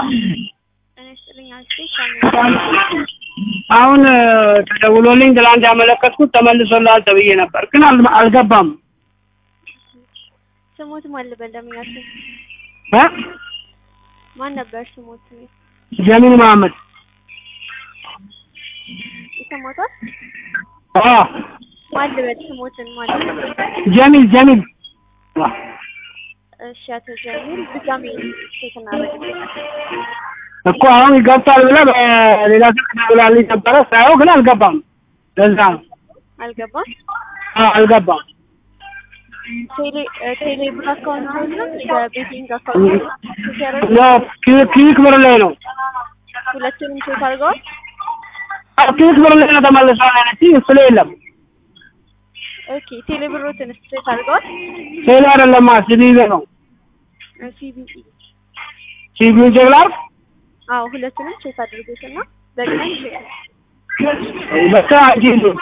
ጤና ይስጥልኝ አልኩኝ። አሁን ተደውሎልኝ ትላንት ያመለከትኩት ተመልሶልሃል ተብዬ ነበር፣ ግን አል- አልገባም ስሞት ማን ልበል ደምኛችሁ? እ ማን ነበር ስሞት? ጀሚል መሀመድ ይሰማታል? አ ማን ልበል ስሞትን ማን ልበል? ጀሚል ጀሚል እሺ አቶ ጀሚል ድጋሜ ቼክ እናደርግ። እኮ አሁን ይገብታል ብለህ በሌላ ስልክ ደውላልኝ ነበረ ሳየው ግን አልገባም። ለዛ ነው አልገባም። አ አልገባም። ቴሌ እ ቴሌ ብር አካውንት ነው የቤቲንግ አካውንት ሲያደርግ ያው ኪ- ኪክ ብር ላይ ነው ሁለቱንም ቼክ አድርገዋል። አዎ፣ ኪክ ብር ላይ ነው ተመልሷል ያለችኝ። እሱ ላይ የለም። ኦኬ ቴሌ ብሮትን ቼክ አድርገዋል። ቴሌ አይደለማ ሲቢ ነው። ሲቢኢ ሲቢ ቼክ ላድርግ አዎ ሁለቱንም ቼክ አድርጉትና በቅደም ቼክ በቃ እንጂ